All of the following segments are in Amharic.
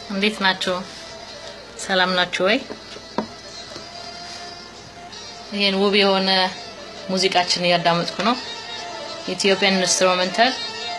እንዴት ናችሁ? ሰላም ናችሁ ወይ? ይሄን ውብ የሆነ ሙዚቃችን እያዳመጥኩ ነው። ኢትዮጵያን ኢንስትሩሜንታል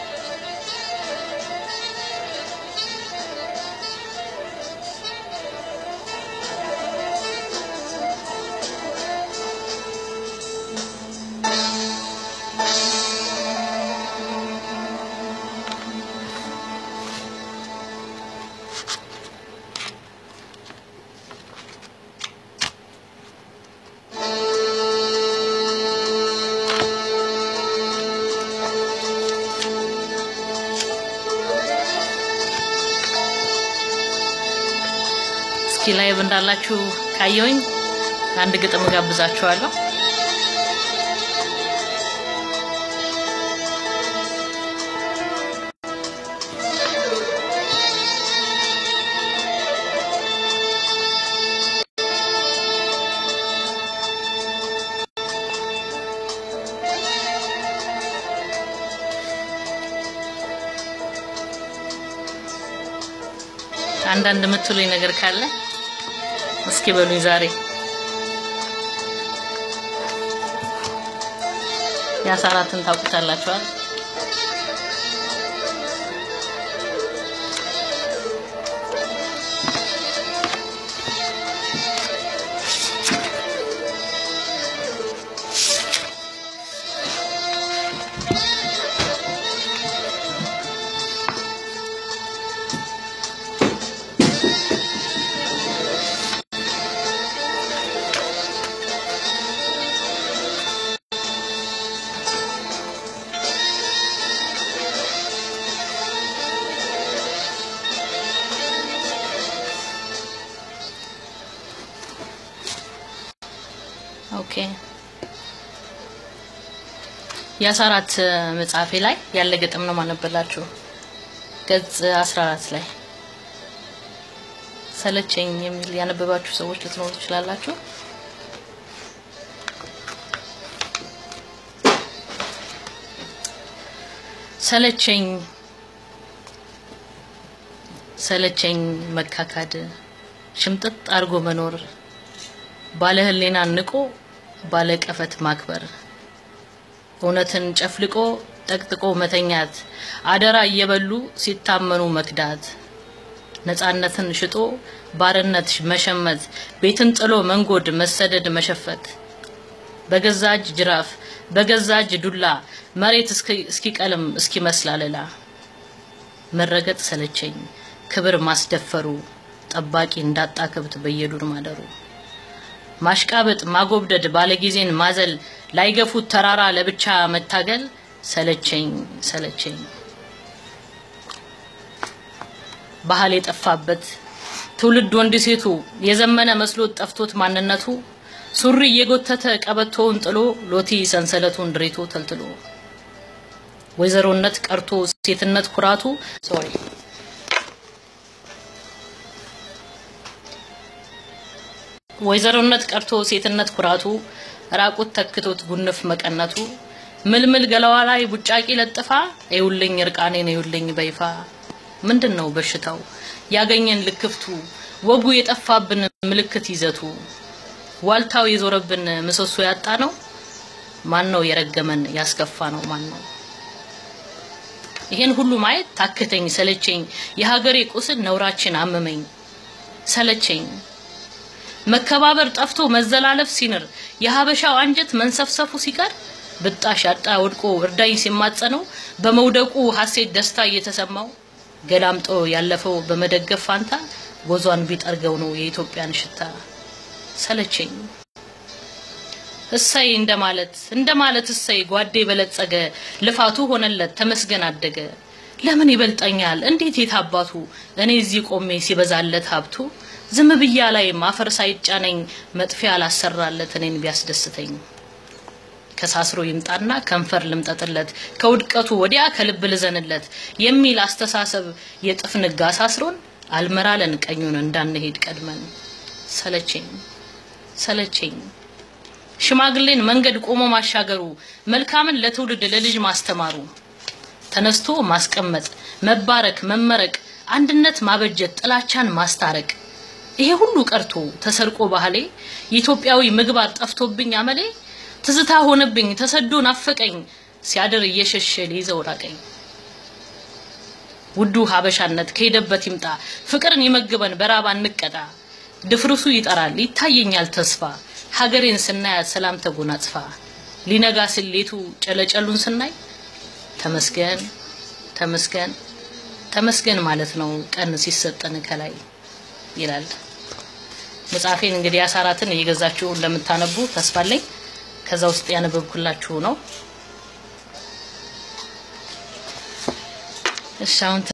እስኪ ላይቭ እንዳላችሁ ካየውኝ አንድ ግጥም ጋብዛችኋለሁ። አንዳንድ የምትሉኝ ነገር ካለ እስኪ በሉኝ ዛሬ የአሳራትን ታውቁታላችኋል። ኦኬ የአስራአራት መጽሐፌ ላይ ያለ ግጥም ነው ማነበላችሁ። ገጽ 14 ላይ ሰለቸኝ የሚል ያነበባችሁ ሰዎች ልትኖሩ ትችላላችሁ። ሰለቸኝ ሰለቸኝ መካካድ ሽምጥጥ አድርጎ መኖር ባለ ሕሊና ንቆ ባለ ቀፈት ማክበር እውነትን ጨፍልቆ ጠቅጥቆ መተኛት አደራ እየበሉ ሲታመኑ መክዳት ነፃነትን ሽጦ ባርነት መሸመት ቤትን ጥሎ መንጎድ መሰደድ መሸፈት በገዛ እጅ ጅራፍ በገዛ እጅ ዱላ መሬት እስኪቀልም እስኪመስል አለላ መረገጥ ሰለቸኝ ክብር ማስደፈሩ ጠባቂ እንዳጣ ከብት በየዱር ማደሩ ማሽቃበጥ ማጎብደድ ባለጊዜን ማዘል ላይገፉት ተራራ ለብቻ መታገል ሰለቸኝ ሰለቸኝ ባህል የጠፋበት ትውልድ ወንድ ሴቱ የዘመነ መስሎት ጠፍቶት ማንነቱ ሱሪ እየጎተተ ቀበቶውን ጥሎ ሎቲ ሰንሰለቱን ድሬቶ ተልትሎ ወይዘሮነት ቀርቶ ሴትነት ኩራቱ ሶሪ ወይዘሮነት ቀርቶ ሴትነት ኩራቱ ራቁት ተክቶት ጉንፍ መቀነቱ ምልምል ገላዋ ላይ ቡጫቂ ለጥፋ እዩልኝ እርቃኔን እዩልኝ በይፋ ምንድን ነው በሽታው ያገኘን ልክፍቱ ወጉ የጠፋብን ምልክት ይዘቱ ዋልታው የዞረብን ምሰሶ ያጣ ነው ማን ነው የረገመን ያስከፋ ነው ማን ነው ይሄን ሁሉ ማየት ታክተኝ ሰለቸኝ የሀገሬ ቁስል ነውራችን አመመኝ ሰለቸኝ መከባበር ጠፍቶ መዘላለፍ ሲንር የሀበሻው አንጀት መንሰፍሰፉ ሲቀር ብጣሽ አጣ ወድቆ እርዳኝ ሲማጸነው በመውደቁ ሀሴት ደስታ እየተሰማው ገላምጦ ያለፈው በመደገፍ ፋንታ ጎዟን ቢጠርገው ነው የኢትዮጵያን ሽታ ሰለቸኝ እሰይ እንደማለት እንደማለት እሰይ ጓዴ በለጸገ ልፋቱ ሆነለት ተመስገን አደገ ለምን ይበልጠኛል እንዴት የታባቱ እኔ እዚህ ቆሜ ሲበዛለት ሀብቱ ዝም ብያ ላይ ማፈር ሳይጫነኝ መጥፊያ አላሰራለት እኔን ቢያስደስተኝ ከሳስሮ ይምጣና ከንፈር ልምጠጥለት ከውድቀቱ ወዲያ ከልብ ልዘንለት የሚል አስተሳሰብ የጥፍ ንጋ አሳስሮን አልመራለን ቀኙን እንዳንሄድ ቀድመን ሰለቸኝ ሰለቸኝ ሽማግሌን መንገድ ቆሞ ማሻገሩ መልካምን ለትውልድ ለልጅ ማስተማሩ ተነስቶ ማስቀመጥ መባረክ መመረቅ አንድነት ማበጀት፣ ጥላቻን ማስታረቅ ይሄ ሁሉ ቀርቶ ተሰርቆ ባህሌ የኢትዮጵያዊ ምግባር ጠፍቶብኝ አመሌ ትዝታ ሆነብኝ ተሰዶ ናፈቀኝ ሲያድር እየሸሸ ሊይዘው ራቀኝ። ውዱ ሀበሻነት ከሄደበት ይምጣ ፍቅርን ይመግበን በራባ እንቀጣ ድፍርሱ ይጠራል ይታየኛል ተስፋ ሀገሬን ስናያት ሰላም ተጎናጽፋ ሊነጋ ስሌቱ ጨለጨሉን ስናይ ተመስገን ተመስገን ተመስገን ማለት ነው ቀን ሲሰጠን ከላይ ይላል። መጽሐፌን እንግዲህ አሳራትን እየገዛችሁ እንደምታነቡ ተስፋ አለኝ። ከዛ ውስጥ ያነበብኩላችሁ ነው። እሺ አሁን